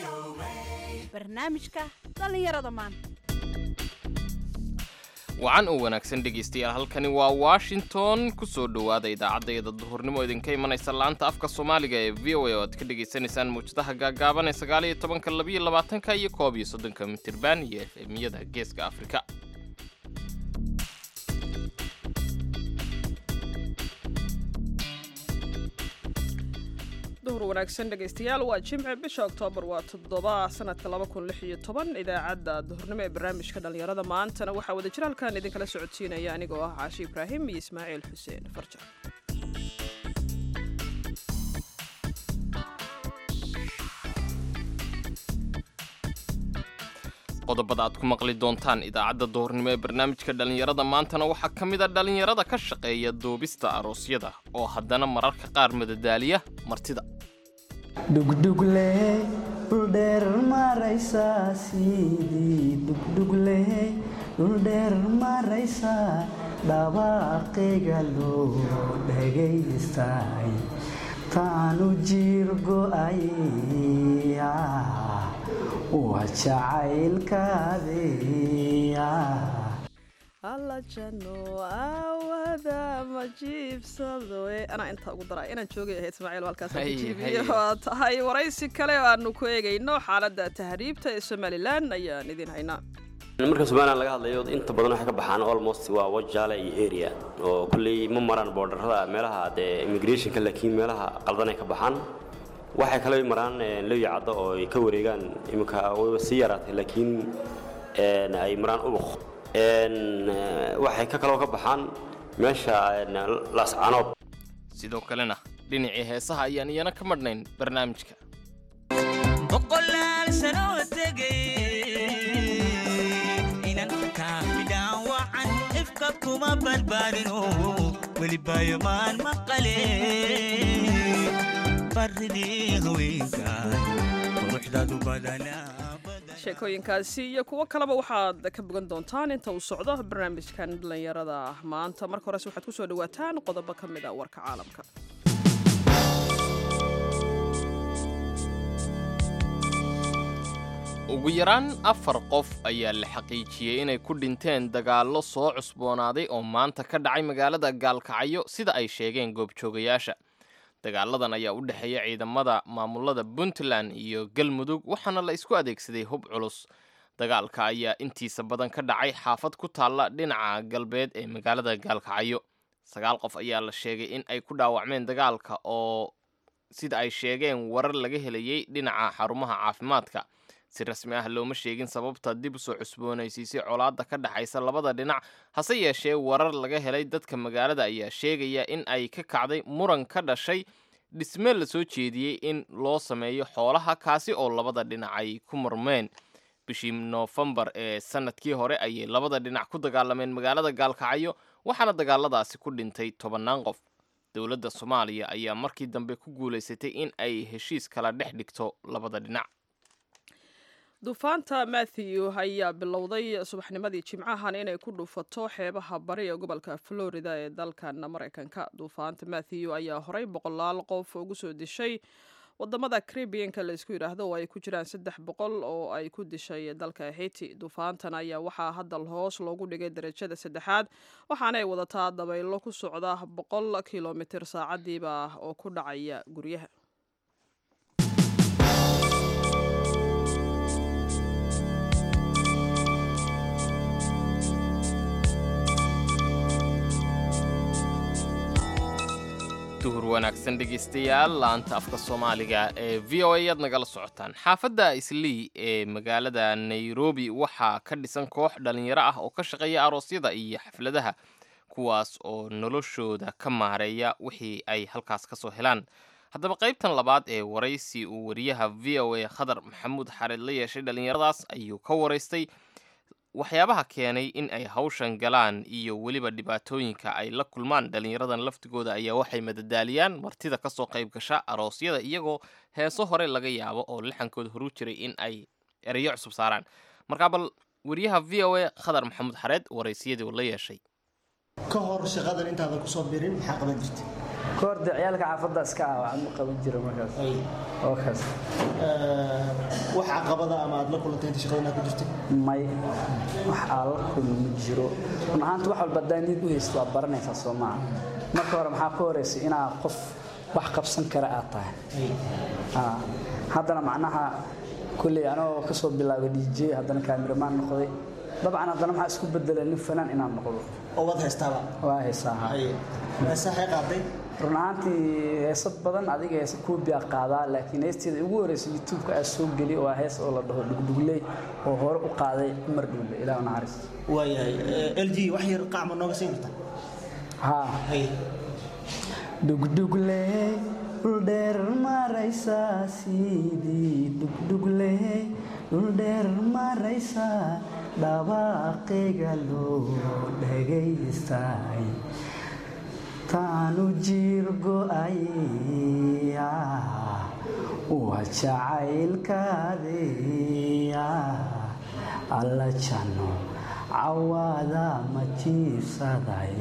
barnaamijka dhallinyarada maanta wacan oo wanaagsan dhegaystayaal halkani waa washington ku soo dhowaada idaacadayada duhurnimo idinka imanaysa laanta afka soomaaliga ee v o a oo aad ka dhegaysanaysaan mawjadaha gaagaaban ee sagaaliyo tobanka labiyo labaatanka iyo koob iyo soddonka mitirban iyo f emyada geeska afrika duhur wanaagsan dhegaystayaal waa jimce bisha oktoobar waa toddoba sanadka laba kun lix iyo toban idaacadda duhurnimo ee barnaamijka dhallinyarada maantana waxaa wada jira halkan idinkala socodsiinaya anigoo ah caashi ibraahim iyo ismaaciil xuseen farjar qodobada aad ku maqli doontaan idaacadda duhurnimo ee barnaamijka dhallinyarada maantana waxaa ka mid a dhallinyarada ka shaqeeya duubista aroosyada oo haddana mararka qaar madadaaliya martida dhugdhugle dhuldheer maraysa sidii dhugdhugle dhuldheer maraysa dhawaaqayga loo dhagaystay taanu jiir go'ay waa jacaylkaadiya alla jano aawada ma jiibsado e anaa intaa ugu daraa inaan joogay ahayd ismaaciil halkaas Hay, jiibiyo hay. waa tahay waraysi kale oo aanu ku eegayno xaaladda tahriibta ee somalilan ayaan idin haynaa marka somalilan laga hadlayo inta badan waxay ka baxaan almost waa wajaale iyo area oo kulley ma maraan boordarrada meelaha dee immigrationka laakiin meelaha qaldan ay ka baxaan waxay kale maraan eh, lewya caddo oo ay ka wareegaan iminka wayba sii yaraatay laakiin en, ay maraan ubuq En, eh, waxay ka kaloo ka baxaan meesha en, laascaanood sidoo kalena dhinacii heesaha ayaan iyana ka madhnayn barnaamijka boqolaal sanoo tegay inan kaafidhaan wacan ifka kuma badbaadino welibayomaan maqale baridii haweenkan quruxdaadu badanaa sheekooyinkaasi iyo kuwo kaleba waxaad ka bogan doontaan inta uu socdo barnaamijkan dhallinyarada maanta marka horese waxaad ku soo dhawaataan qodobo ka mid a warka caalamka ugu yaraan afar qof ayaa la xaqiijiyey inay ku dhinteen dagaallo soo cusboonaaday oo maanta ka dhacay magaalada gaalkacyo sida ay sheegeen goobjoogayaasha dagaaladan ayaa u dhexeeya ciidamada maamulada puntland iyo galmudug waxaana la isku adeegsaday hub culus dagaalka ayaa intiisa badan ka dhacay xaafad ku taalla dhinaca galbeed ee magaalada gaalkacyo sagaal qof ayaa la sheegay in ay ku dhaawacmeen dagaalka oo sida ay sheegeen warar laga helayey dhinaca xarumaha caafimaadka si rasmi ah looma sheegin sababta dib u soo cusboonaysiisay colaadda ka dhexaysa labada dhinac hase yeeshee warar laga helay dadka magaalada ayaa sheegaya in ay ka kacday muran ka dhashay dhisme la soo jeediyey in loo sameeyo xoolaha kaasi oo labada dhinac ay ku murmeen bishii noofembar ee sanadkii hore ayay labada dhinac ku dagaalameen magaalada gaalkacyo waxaana dagaaladaasi ku dhintay tobannaan qof dowladda soomaaliya ayaa markii dambe ku guulaysatay in ay heshiis kala dhex dhigto labada dhinac duufaanta matthew ayaa bilowday subaxnimadii jimcahan inay ku dhuufato xeebaha bari ee gobolka florida ee dalkan maraykanka duufaanta matthew ayaa horey boqolaal qof ugu soo dishay wadamada caribianka la isku yidhaahdo oo ay ku jiraan saddex boqol oo ay ku dishay dalka haiti duufaantan ayaa waxaa hadda hoos loogu dhigay darajada saddexaad waxaana ay wadataa dabaylo ku socda boqol kilomitir saacadiiba oo ku dhacaya guryaha duhur wanaagsan dhegaystayaal laanta afka soomaaliga ee v o a aad nagala socotaan xaafadda islii ee magaalada nairobi waxaa ka dhisan koox dhallinyaro ah oo ka shaqeeya aroosyada iyo xafladaha kuwaas oo noloshooda ka maareeya wixii ay halkaas ka soo helaan haddaba qaybtan labaad ee waraysi uu wariyaha v o a khadar maxamuud xareed la yeeshay dhallinyaradaas ayuu ka waraystay waxyaabaha keenay in ay hawshan galaan iyo weliba dhibaatooyinka ay la kulmaan dhallinyaradan laftigooda ayaa waxay madadaaliyaan martida kasoo qayb gasha aroosyada iyagoo heeso hore laga yaabo oo lixankooda horu jiray in ay ereyo cusub saaraan markaa bal wariyaha v o a khadar maxamuud xareed waraysiyadii uu la yeeshay ka hor shaqadan intaadan kusoo birin maxaa qaban jirtay koorda ciyaalka xaafadda iska ah waxaan u qaban jira markaas oo kaas wax caqabada ama aad la kulantay inta shaqada inaad ku jirtay may wax aan la kulmi ma jiro run ahaanta wax walba haddaa niyad u haysto waad baranaysaa soo maaha marka hore maxaa ka horeysay inaad qof wax qabsan kara aad tahay Ah, haddana macnaha kolley anoo ka soo bilaabay dj haddana kaamiramaan noqday dabcan haddana maxaa isku bedelay nin fanaan inaan noqdo oo waad haystaaba waa heesaa haa haye heesahay qaaday run ahaantii heesad badan adiga heesa kuubiyaa qaadaa laakiin heesteeda ugu horeysa youtube-ka aa soo geli waa hees oo la dhaho dhugdhugley oo hore u qaaday cumar dhuule ilaah naxariis waayahay l g wax yar qacma nooga siin kartaa haa haye dhugdhugle dhuldheer maraysaa sidii dhugdhugle dhuldheer maraysaa dhawaaqayga loo dhagaystay taanu jiir go'aya waa jacaylkaadaya alla janno cawaada ma jiibsaday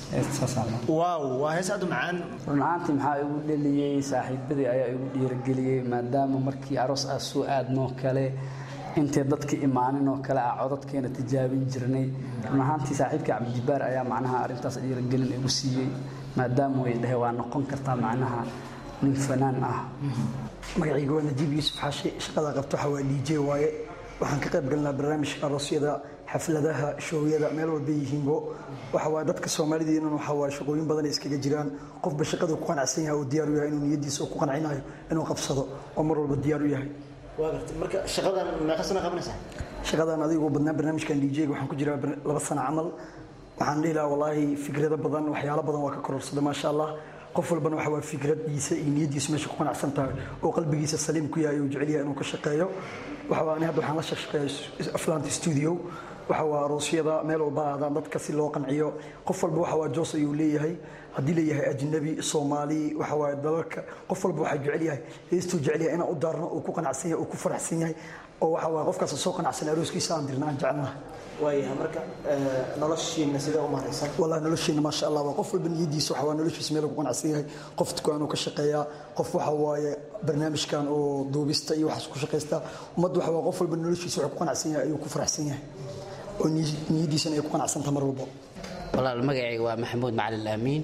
waaw waa hees aad u macaan run ahaantii maxaa igu dheliyey saaxiibadii ayaa igu dhiirigeliyey maadaama markii aroos aa soo aadnoo kale intay dadka imaanin oo kale ah codadkeena tijaabin jirnay run ahaantii saaxiibkii cabdijibaar ayaa macnaha arrintaas dhiirigelin igu siiyey maadaama way dhahe waa noqon kartaa macnaha nin fanaan ah magacayga waa najiib yuusuf xaashi shaqada qabto waxaa waa dj waaye waxaan ka qayb galnaa barnaamijka aroosyada xafladaha shoowyada meel walba yihiinbo waxa waaye dadka soomaalidiinan waxa waaye shaqooyin badan ay iskaga jiraan qofba shaqada ku qanacsan yahay oo diyaar u yahay inuu niyadiisa ku qancinayo inuu qabsado oo mar walba diyaar u yahay waa gartay marka shaqadan meeqa sana qabanaysaa shaqadan adigoo badnaa barnaamijkan dj-ga waxaan ku jiraa bar- laba sano camal waxaan dhihi lahaa wallaahi fikrado badan waxyaalo badan waa ka kororsaday maasha allah qof walbana waxa waa fikradiisa iyo niyadiisa meesha ku qanacsan tahay oo qalbigiisa saliim ku yahay oo jecel yahay inuu ka shaqeeyo waxa waa ani hadda waxaan la shaqeeyaa aflaanta studio waxa waa aroosyada meel walba aadaan dadka si loo qanciyo qof walba waxa waa joos ayuu leeyahay haddii leeyahay ajnabi soomaali waxa waa dalalka qof walba waxaa jecel yahay heestuu jecel yahay inaan u daarno uu ku qanacsan yahay uu ku faraxsan yahay oo waxa waa qofkaas soo qanacsan arooskiisa aan dirna aan jecelnahay waayahay marka noloshiina sidee u maraysan والله nolosheena maasha allah waa qof walba niyadiisa waxa waa noloshiisa meel ku qanacsan yahay qof dukaanuu ka shaqeeyaa qof waxa waaye barnaamijkan oo duubista iyo waxaas ku shaqaysta ummadda waxa waa qof walba noloshiisa waxa ku qanacsan yahay ayuu ku faraxsan yahay oo niy- niyadiisana ay ku qanacsantaha mar walba walaal magacayga waa maxamuud macalin aamiin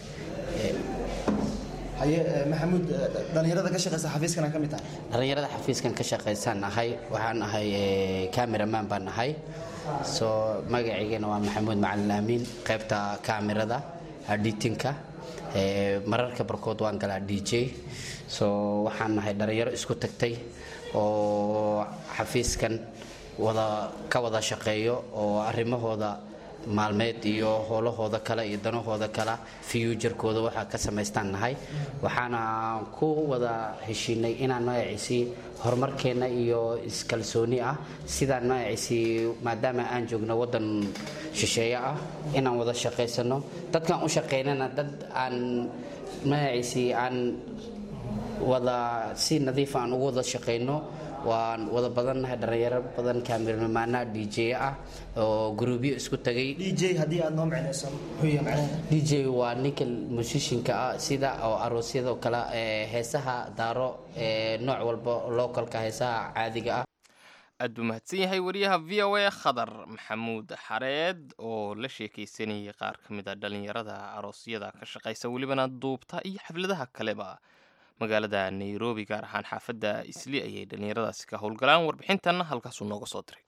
haye eh, maxamuud eh, dhallinyarada ka shaqeysa xafiiskan aan ka mid tahay dhallinyarada xafiiskan ka shaqaysaan ahay waxaan ahay eh, cameraman baan ahay soo magacaygana waa maxamuud macalin aamiin qaybta kaamirada editinka eh, mararka barkood waan galaa d j soo waxaan nahay dhallinyaro isku tagtay oo xafiiskan wada ka wada shaqeeyo oo arrimahooda maalmeed iyo howlahooda kale iyo danahooda kale fiyuujarkooda waxaa ka samaystaan nahay waxaana ku wada heshiinay inaan magaciisii horumarkeenna iyo iskalsooni ah sidaan magaciisii maadaama aan joogno wadan shisheeye ah inaan wada shaqaysano dadkaan u shaqaynana dad aan magaciisii aan wada si nadiif aan ugu wada shaqayno waan wada badannahay dhallinyaro badan kaamiramaana d j ah oo gruubyo isku tagay dj haddii aad noo micnayso muxuu yahay macnaheeda d j waa ninka musishinka ah sida oo aroosyadoo kale ee heesaha daaro ee nooc walba localka heesaha caadiga ah aad buu mahadsan yahay wariyaha v o a khadar maxamuud xareed oo la sheekaysanayay qaar ka mid a dhallinyarada aroosyada ka shaqaysa welibana duubta iyo xafladaha kaleba magaalada nairobi gaar ahaan xaafadda isli ayay dhallinyaradaasi ka howlgalaan warbixintanna halkaasuu nooga soo diray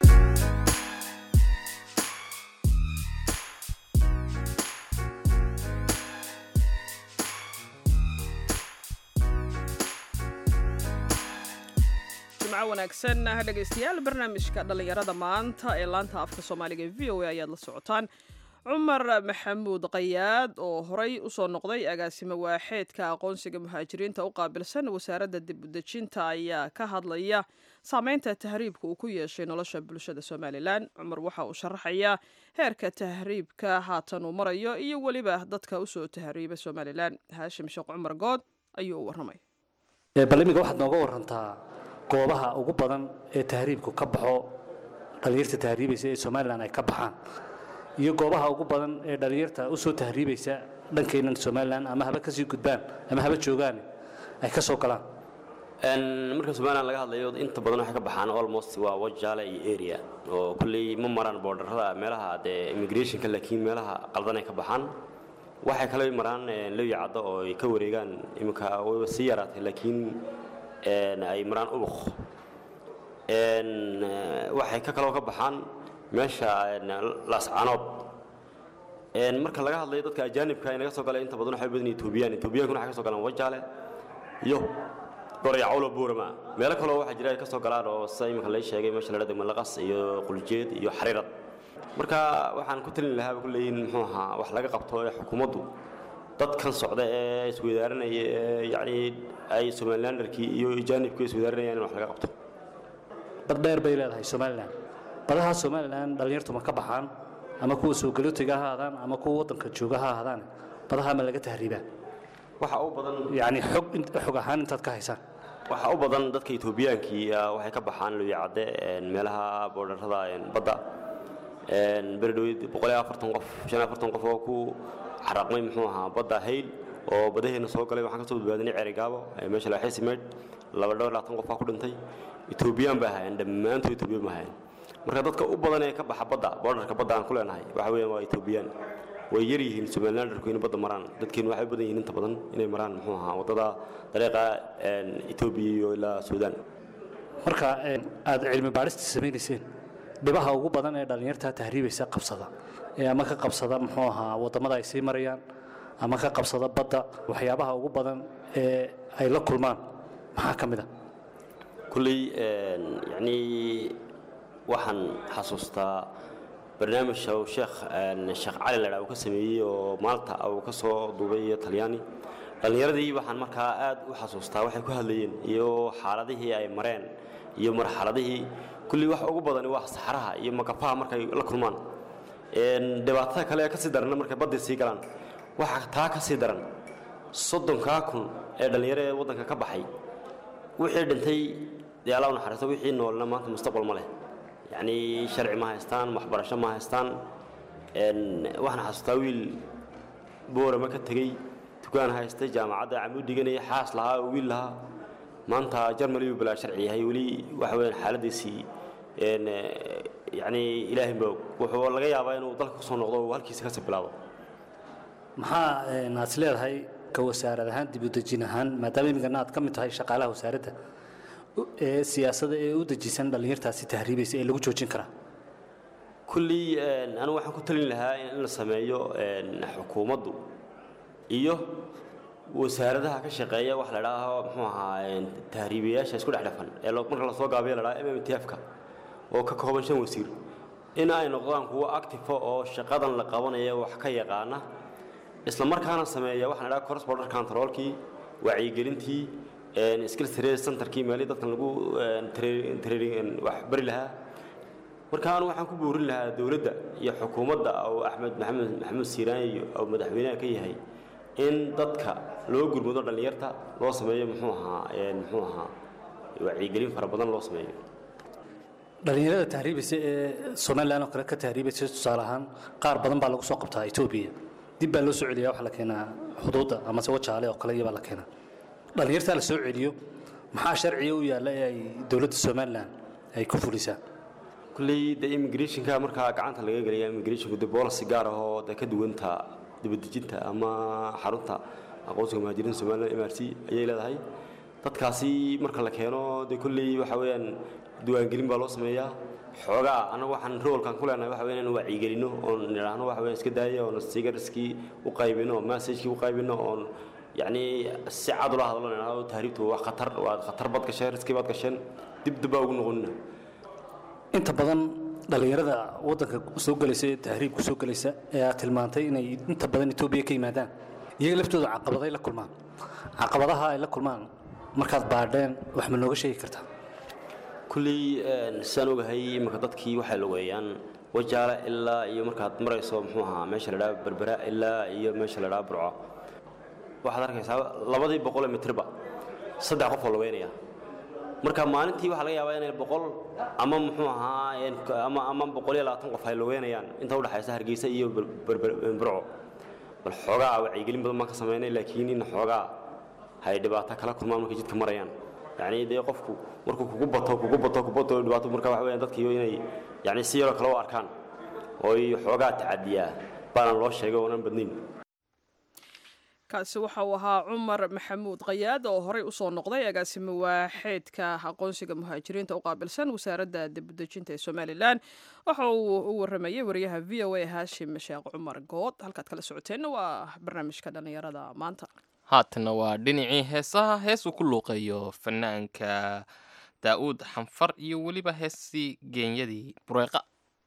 jimco wanaagsan dhegaystayaal barnaamijka dhallinyarada maanta ee laanta afka soomaaliga ee v o a ayaad la socotaan cumar maxamuud qayaad oo horey usoo noqday agaasimo waaxeedka aqoonsiga muhaajiriinta u qaabilsan wasaaradda dib udejinta ayaa ka hadlaya saameynta tahriibka uu ku yeeshay nolosha bulshada somalilan cumar waxa uu sharaxayaa heerka tahriibka haatan uu marayo iyo weliba dadka usoo tahriiba somalilan haashim sheekh cumar good ayuu u warramay balimiga waxaad nooga warantaa goobaha ugu badan ee tahriibku ka baxo dhallinyarta tahriibaysa ee somalilan ay ka baxaan iyo goobaha ugu badan ee dhallinyarta usoo tahriibaysa dhankeennan somalilan ama haba kasii gudbaan ama haba joogaan ay ka soo galaan Een, marka somalilan laga hadlayo inta badan waxay ka baxaan almost waa wajaale iyo area oo kulley ma maraan boordarrada meelaha dee immigrationka laakiin meelaha qaldan ay ka baxaan waxay kale maraan een, lowya caddo oo ay ka wareegaan iminka wayba sii yaraatay laakiin een, ay maraan ubuq Een, eh, waxay ka kaloo ka baxaan meesha een, laascanood Een, marka laga hadlayo dadka ajaanibka ay naga soo galeen inta badan waxay u badan yihiin etoobiyaan etoobiyaankuna waxay ka soo galaan wajaale iyo goryacawlo buurama meelo kaloo waxaa jira ay ka soo galaan oo sida iminka lay sheegay meesha la dhahdo malaqas iyo quljeed iyo xariirad marka waxaan ku talin lahaa ku leeyihin muxuu ahaa wax laga qabto ee xukuumaddu dadkan socda ee isweydaaranaya ee yacni ay somalilanderkii iyo ajaanibkii isweydaaranayaan in wax laga qabto bad dheer bay leedahay somalilan badaha somalilan dhallinyartu ma ka baxaan ama kuwa soo galootiga ha ahaadaan ama kuwa waddanka jooga ha ahaadaan badaha ma laga tahriibaa waxa u badan yacni xog int- xog ahaan intaad ka haysaan waxaa u badan dadka etoobiyaankii ah, waxay ka baxaan luyacadde meelaha boodharrada een, badda beredhoweyd boqol iyo afartan qof shan iyo afartan qof oo ku xaraqmay muxuu ahaa badda hayl oo badaheena soo galay waxaan ka soo badbaadinay ceerigaabo ee meesha laaxiisi meydh laba dhowr labaatan qof baa ku dhintay etoobiyaan baa hayeen dhammaantood etoobiyaan baa hayeen marka dadka u badan ee ka baxa badda boodharka badda aan ku leenahay waxa weeyaan waa etoobiyaan way yar yihiin somalilanderku inay badda maraan dadkeenu waxay u badan yihiin inta badan inay maraan muxuu ahaa waddada dariiqa een, etoobiya iyo ilaa suudaan marka een, aad cilmi baadhista samaynayseen dhibaha ugu badan ee dhallinyarta tahriibaysa qabsada ee ama ka qabsada muxuu ahaa waddamada ay sii marayaan ama ka qabsada badda waxyaabaha ugu badan ee ay la kulmaan maxaa ka mid a kulley een, yacni waxaan xasuustaa barnaamij uu sheekh een, sheekh cali ladhaa uu ka sameeyey oo maalta uu ka soo duubay iyo talyaani dhallinyaradii waxaan markaa aad u xasuustaa waxay ku hadlayeen iyo xaaladihii ay mareen iyo marxaladihii kulley wax ugu badani waa saxaraha iyo makafaha markay la kulmaan Een, dhibaatada kale ee ka sii daranna markay baddii sii galaan waxaa taa ka sii daran soddonkaa kun ee dhallinyaro ee waddanka ka baxay wixii dhintay dee alla u naxariisto wixii noolna maanta mustaqbal ma leh yacni sharci ma haystaan waxbarasho ma haystaan Een, waxaan xasuustaa wiil boorama ka tegey dukaan haystay jaamacadda camuu dhiganaya xaas lahaa oo wiil lahaa maanta jarmali buu bilaa sharci yahay weli waxa weeyaan xaaladiisii een, eh, yacni ilaahay moog wuxuu laga yaabaa inuu dalka kusoo noqdo oo halkiisa kasii bilaabo maxaa een, aad is leedahay ka wasaarad ahaan dib u dejin ahaan maadaama imikana aad ka mid tahay shaqaalaha wasaaradda u- ee siyaasada ee u dejisan dhallinyartaasi tahriibaysa ee lagu joojin karaa kulley een, anigu waxaan ku talin lahaa in la sameeyo een, xukuumaddu iyo wasaaradaha ka shaqeeya wax la dhaaho muxuu ahaa een, tahriibayaasha isku dhex dhafan ee lo- marka lasoo gaabiyo la dhaha mmtf-ka oo ka kooban shan wasiir in ay noqdaan kuwo actifo oo shaqadan la qabanaya wax ka yaqaana isla markaana sameeya waxaan idhaha cross border controlkii wacyigelintii een, skills trade centerkii meelihii dadkan lagu een, tra- training een, wax bari lahaa marka anu waxaan ku boorin lahaa dowladda iyo xukuumadda oo axmed maxamed maxamuud siiraan iyo oo madaxweynaha ka yahay in dadka loo gurmado dhallinyarta loo sameeyo muxuu ahaa een, muxuu ahaa wacyigelin fara badan loo sameeyo dhallinyarada tahriibaysa ee somalilan oo kale ka tahriibaysa tusaale ahaan qaar badan baa lagu soo qabtaa etoobiya dib baa loo soo celiyaa waxaa la keenaa xuduudda amase wajaale oo kale iyabaa la keenaa dhallinyartaa la soo celiyo maxaa sharciga u yaalla ee ay dowladda somalilan ay ku fulisaa kulley de immigrationka markaa gacanta laga gelaya immigrationku de policy gaar ah oo de ka duwanta dibadejinta ama xarunta aqoonsiga muhaajiriinta somaliland m r c ayay leedahay dadkaasi marka la keeno de kulley waxa weeyaan diiwaangelin baa loo sameeyaa xoogaa annagu waxaan roolkan ku leenahay waxa weeyaan in wacyigelino oon nidhaahno waxa weeyaan iska daaya oon sigarskii u qaybino oo messagekii u qaybino oon yacni si cad ula hadlo nidhaahno tahriibtu waa khatar waa khatar bad gasheen riskii bad gasheen dib dib baa ugu noqonina inta badan dhallinyarada waddanka soo gelaysa ee tahriibku soo gelaysa ee aad tilmaantay inay inta badan etoobiya ka yimaadaan iyaga laftooda caqabaday la kulmaan caqabadaha ay la kulmaan markaad baadheen wax ma nooga sheegi kartaa kulley een, sidaan ogahay iminka dadkii waxay lugeeyaan wajaale ilaa iyo markaad marayso muxuu ahaa meesha la dhaha berbera ilaa iyo meesha la dhaha burco waxaad arkaysaa labadii boqol ee mitirba saddex qof oo lugeynaya marka maalintii waxaa laga yaabaa inay boqol ama muxuu ahaa een, ama ama boqol iyo labaatan qof ay lugeynayaan inta udhexaysa hargeysa iyo ber- berber- burco bal xoogaa wacyigelin badan baan ka samaynay laakiin in xoogaa hay dhibaato kala kulmaan markay jidka marayaan yacni dee qofku markuu kugu bato kugu bato kugu bato dhibaato marka waxa weeyaan dadkiiyo inay yacni si yaroo kale u arkaan oo ay xoogaa tacadiyaa baanan loo sheegay oonan badnayn kaasi waxa uu ahaa cumar maxamuud khayaad oo horey usoo noqday agaasimo waaxeedka aqoonsiga muhaajiriinta u qaabilsan wasaaradda dibudejinta ee somalilan waxa uu u waramayay wariyaha v o a haashim sheekh cumar good halkaad kala socoteenna waa barnaamijka dhallinyarada maanta haatanna waa dhinacii heesaha hees uu ku luuqeeyo fanaanka daa'uud xanfar iyo weliba heestii geenyadii bureeqa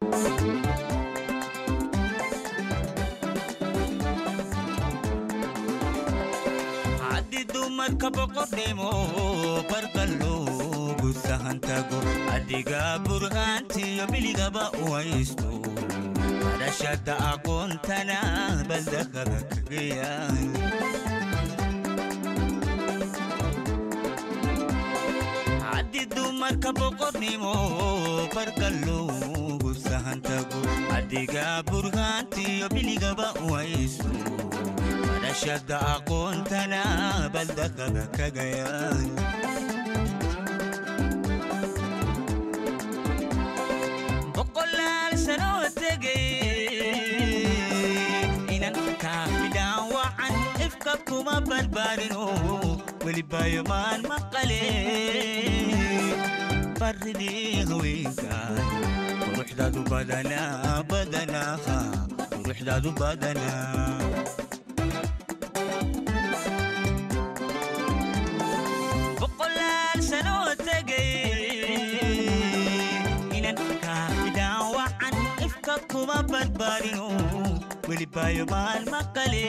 haddi dumarka boqordhimo barqalloogu sahantago adiga burhaantiyo biligaba u haysto barashada aqoontana baldaqaba kagayaan haddi dumarka boqornimo barqalloogu sahantago adiga burhaantiyo biligaba u haysto barashada aqoontana baldaqaba kagayaan boqolaal sanoo tegay inan kaa midhaan wacan ifka kuma barbaarino welibayomaan maqale baridii haweenkan quruxdaadu badanaa badanaa quruxdaadu badanaa boqolaal sanoo tegay inan kaa midhaan wacan ifka kuma barbaarino welibayo maal maqale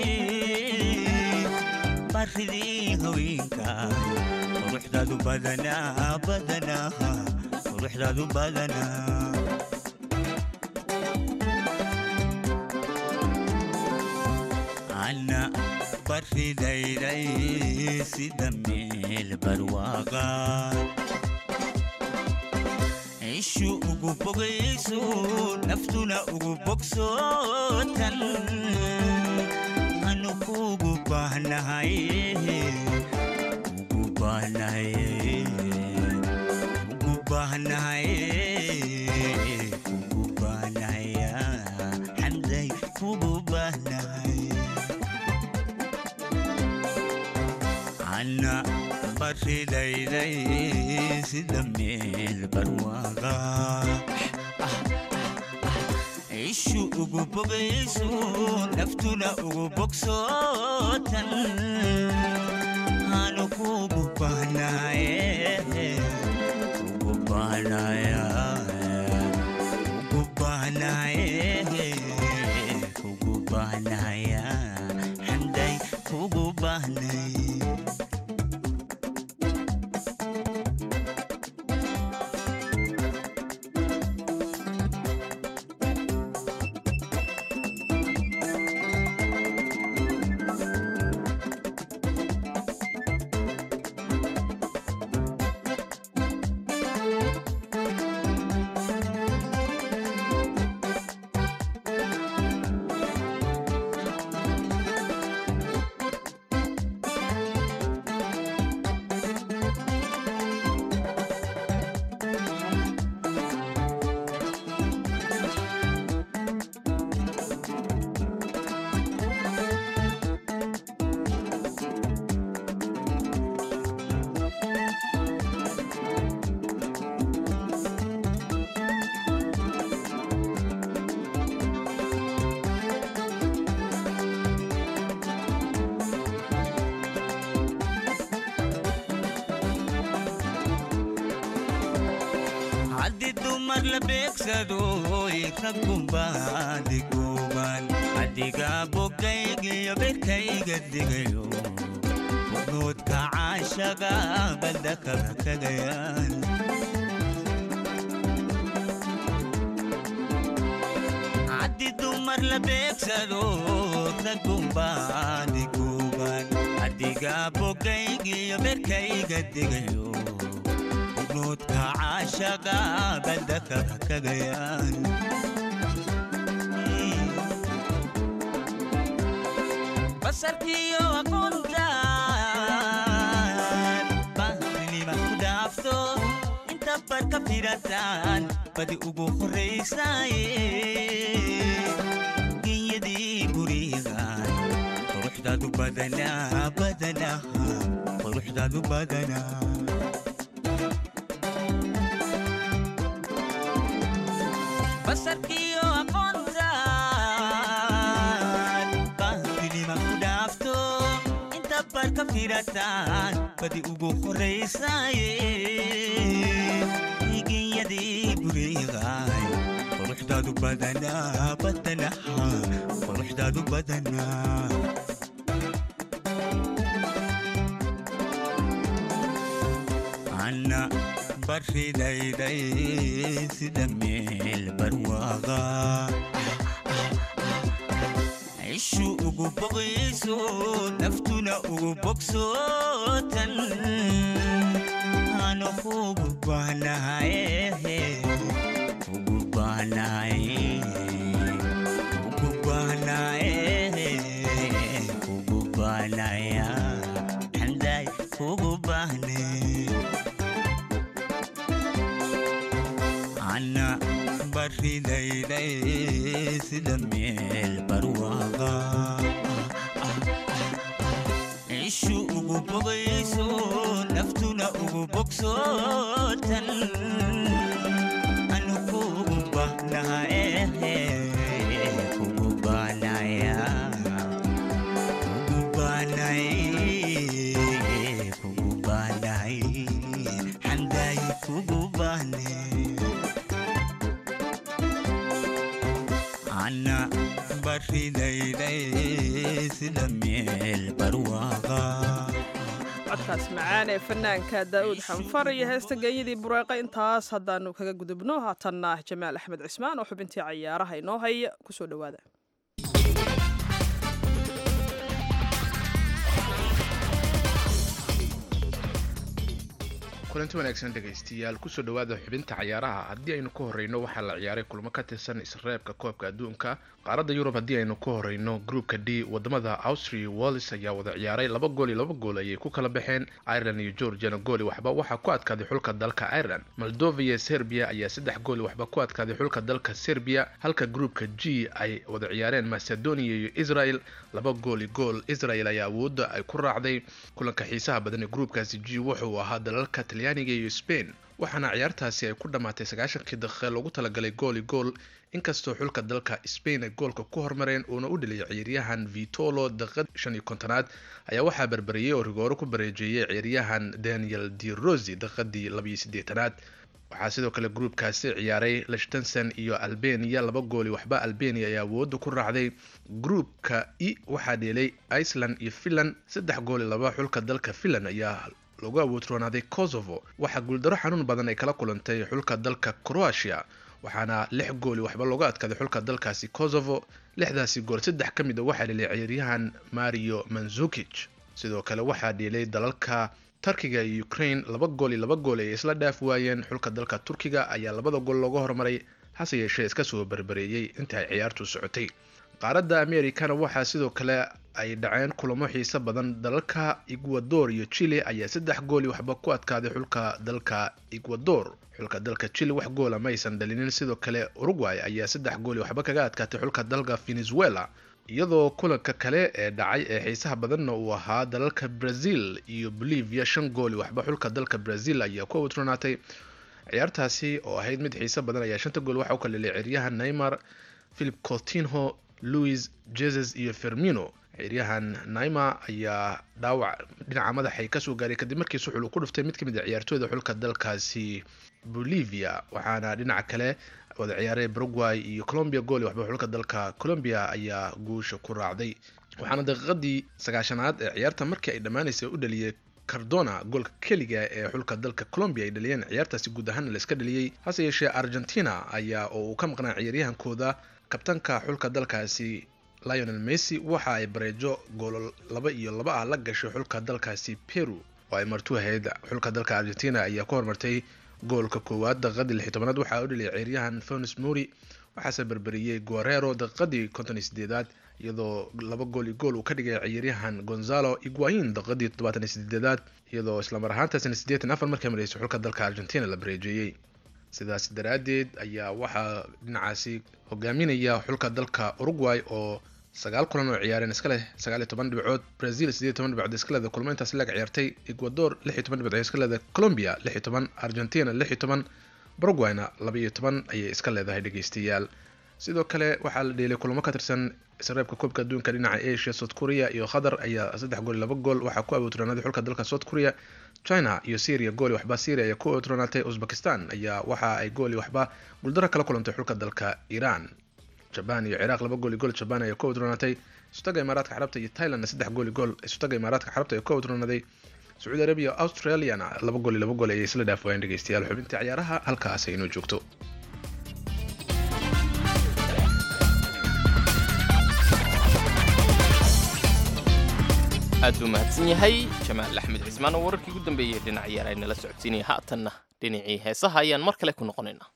baridii haweenka quruxdaadu badanaa badanaa quruxdaadu badanaa ana baridayday sida meel barwaaqa ishu ugu bogayso naftuna ugu bogsootan anu kugu baahnahay ugu baahnahay ugu baahnahay kugu baahnahaya xamday kugu baahnahay ana baridayday sida meel barwaaqa ishu ugu bogayso naftuna ugu bogsootan aanu kugu baahnaye ugu bahnaya ugu baahnaye kugu baahnaya xamday kugu baahnay haddi dumar la beegsado raggunbaadi gooban adiga bogaygiyo berkayga digayo bugnoodka caashaga baldakaba kagayaan haddi dumar la beegsado raggunbaadi gooban adiga bogaygiyo berkayga digayo bugnoodka caashaga baldakaba kagayaan basarkiyo aqoontaan baahnima ku firataan badi ugu horraysaaye genyadii gurigaan quruxdaadu badanaa badanaa quruxdaadu badanaa basarkiyo aqoontaan baahidinima ku dhaafto inta barka firataan badi ugu horraysaaye genyadii gurigaan quruxdaadu badanaa badanaa quruxdaadu badanaa anna baridayday sida meel barwaaqa cishu ugu boqayso naftuna ugu bogsootan ano kugu baahnaye ugu baahnaye ugu baahnaye ugu baahnaya xanday ugu baahnee ana baridayday sida meel barwaaqa cishu ugu bogayso naftuna ugu bogsootan anu kugu bahnaye kugu bahnaya kugu bahnaye kugu bahnaye xanday kugu bahnee ana baridayday sida meel barwaaqa codkaas macaan ee fanaanka daa'uud xanfar iyo heesta geeyadii bureeqa intaas haddaanu kaga gudubno haatanna jamaal axmed cismaan oo xubintii cayaaraha inoo haya kusoo dhowaada kulanti wanaagsan dhegaystiyaal kusoo dhowaada xubinta cayaaraha haddii aynu ka horeyno waxaa la ciyaaray kulmo ka tirsan isreebka koobka adduunka qaaradda yurub haddii aynu ka horeyno groupka d wadamada austria iyo wallis ayaa wada ciyaaray laba gool iyo laba gool ayay ku kala baxeen ireland iyo georgiana gooli waxba waxaa ku adkaaday xulka dalka ireland moldova iyo serbia ayaa saddex gooli waxba ku adkaaday xulka dalka serbia halka groupka g ay wada ciyaareen macedonia iyo israel laba gooli gool israel ayaa awoodda ay ku raacday kulanka xiisaha badan ee groupkaasi g wuxuu ahaa dalalka talyaaniga iyo spain waxaana ciyaartaasi ay ku dhammaatay sagaashankii daqiiqe loogu talagalay gooli gool inkastoo xulka dalka spain ay goolka ku hormareen uuna u dheliyay ciyaaryahan vitolo daqiiqad shan iyo kontonaad ayaa waxaa berberiyey oo rigooro ku bareejeeyay ciyaaryahan daniel de rosi daqiiqadii labayo siddeetanaad waxaa sidoo kale gruupkaasi ciyaaray lashtenson iyo albania laba gooli waxba albania ayaa awoodda ku raacday gruupka e waxaa dheelay iceland iyo finland saddex gooli laba xulka dalka finland ayaa lagu awoodroonaaday kosovo waxaa guuldaro xanuun badan ay kala kulantay xulka dalka croatia waxaana lix gooli waxba looga adkaaday xulka dalkaasi kosovo lixdaasi gool saddex ka mid a waxaa dhelay ciyaaryahan mario manzukij sidoo kale waxaa dheelay dalalka turkiga iyo ukraine laba gool iyo laba gool ay isla dhaaf waayeen xulka dalka turkiga ayaa labada gool looga hormaray hase yeeshee iska soo berbereeyey inta ay ciyaartu socotay qaaradda americana waxaa sidoo kale ay dhaceen kulamo xiiso badan dalalka ecuador iyo chile ayaa saddex gooli waxba ku adkaaday xulka dalka ecuador xulka dalka chile wax goola ma aysan dhalinin sidoo kale uruguay ayaa saddex gooli waxba kaga adkaatay xulka dalka venezuela iyadoo kulanka kale ee dhacay ee xiisaha badanna uu ahaa dalalka brazil iyo bolivia shan gooli waxba xulka dalka brazil ayaa ku awdronaatay ciyaartaasi oo ahayd mid xiiso badan ayaa shanta gool waxa u kala dhelay ciyaaryahan neymar philip coutinho louis jesus iyo fermino ciyaaryahan naima ayaa dhaawac dhinaca madaxay kasoo gaaray kadib markii suxul uu ku dhuftay mid ka mid a ciyaartooyda xulka dalkaasi bolivia waxaana dhinaca kale wada ciyaaray paraguay iyo colombia gooli waxba xulka dalka colombia ayaa guusha ku raacday waxaana daqiiqadii sagaashanaad ee ciyaarta markii ay dhammaanaysay u dhaliyay cardona goolka keliga ee xulka dalka colombia ay dhaliyeen ciyaartaasi guud ahaana la iska dhaliyey hase yeeshee argentina ayaa oo uu ka maqnaa ciyaaryahankooda kabtanka xulka dalkaasi lionel messi waxa ay bareejo goolo laba iyo laba ah la gashay xulka dalkaasi peru oo ay martu ahayd xulka dalka argentina ayaa ku hormartay goolka koowaad daqiiqadii lix tobanaad waxaa u dhaliyay ciyaaryahan fonis mori waxaase berberiyey guerrero daqiiqadii konton iyo sideedaad iyadoo laba gool iyo gool uu ka dhigay ciyaaryahan gonzalo iguain daqiiqadii toddobaatan iyo sideedaad iyadoo islamar ahaantaasina siddeetan afar markay maraysay xulka dalka argentina la bareejeeyey sidaas daraaddeed ayaa waxaa dhinacaasi hogaaminaya xulka dalka uruguay oo sagaal kulan oo ciyaareen iska leh sagaal iyo toban dhibcood brazil sideed iyo toban dhibcood iska leeda kulmo intaas laga ciyaartay ecuador lix iyo toban dhibcood iska leeda colombia lix iyo toban argentina lix iyo toban paraguayna laba iyo toban ayay iska leedahay dhegeystayaal sidoo kale waxaa la dheelay kulamo ka tirsan isreebka koobka adduunka dhinaca asia south korea iyo qatar ayaa saddex gool laba gool waxaa ku awootranaday xulka dalka south korea china iyo syria gooli waxba syria ayaa ku awootranaatay uzbekistan ayaa waxa ay gooli waxba guuldaro kala kulantay xulka dalka iran jaban iyo ciraaq laba gooli gool jaban ayaa ku awootranaatay isutaga imaaraadka carabta iyo thailandna saddex gooli gool isutaga imaaraadka carabta ayaa ku awootranaday sacuudi arabia australiana laba gooli laba gool ayay isla dhaaf waayeen dhegeystayaal xubintii ciyaaraha halkaas ay inoo joogto aad buu mahadsan yahay jamaal axmed cismaan oo wararkii ugu dambeeyey dhinac ciyaar ay nala socodsiinaya haatanna dhinacii heesaha ayaan mar kale ku noqonaynaa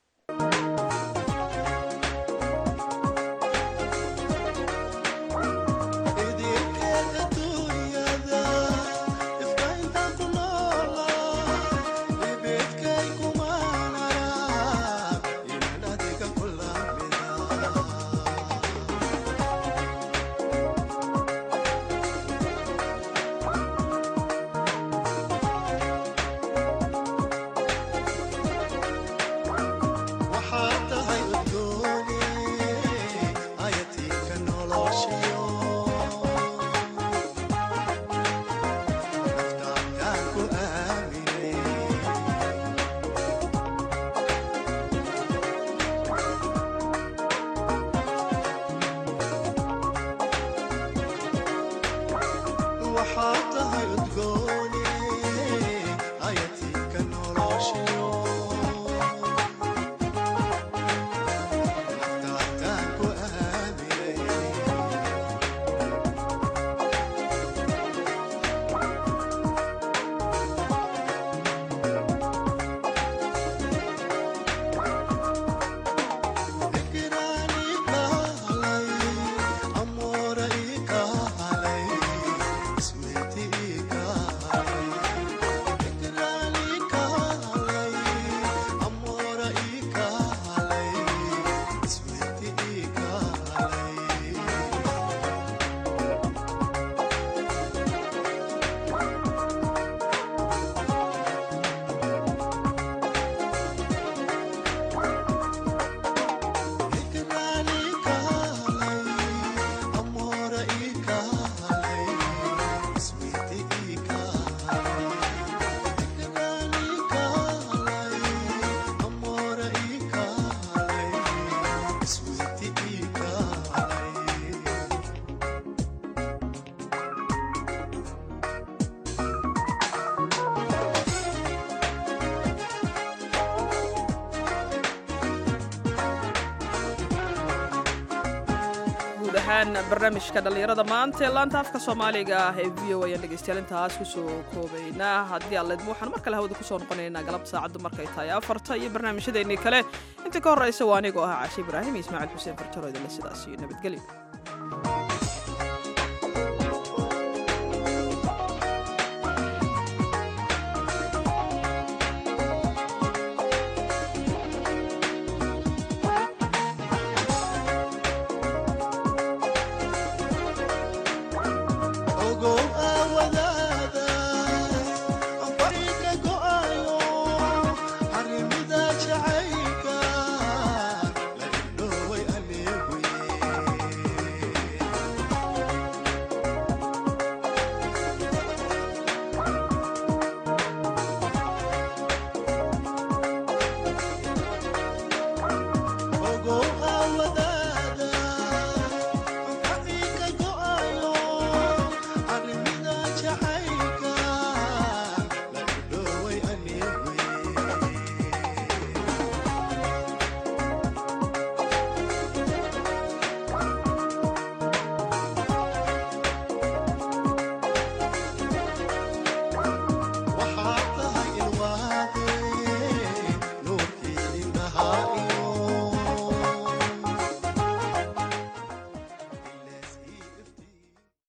barnaamijka dhallinyarada maanta ee laanta afka soomaaliga ah ee v o ayaan dhegeystayaal intaas kusoo koobaynaa haddii alleedma waxaan mar kale hawada kusoo noqonaynaa galab saacaddu markay tahay afarta iyo barnaamijyadeennii kale inta ka horraysa waa anigoo ah caashe ibraahim iyo ismaaciil xuseen farjaro idinle sidaas iyo nabadgelyo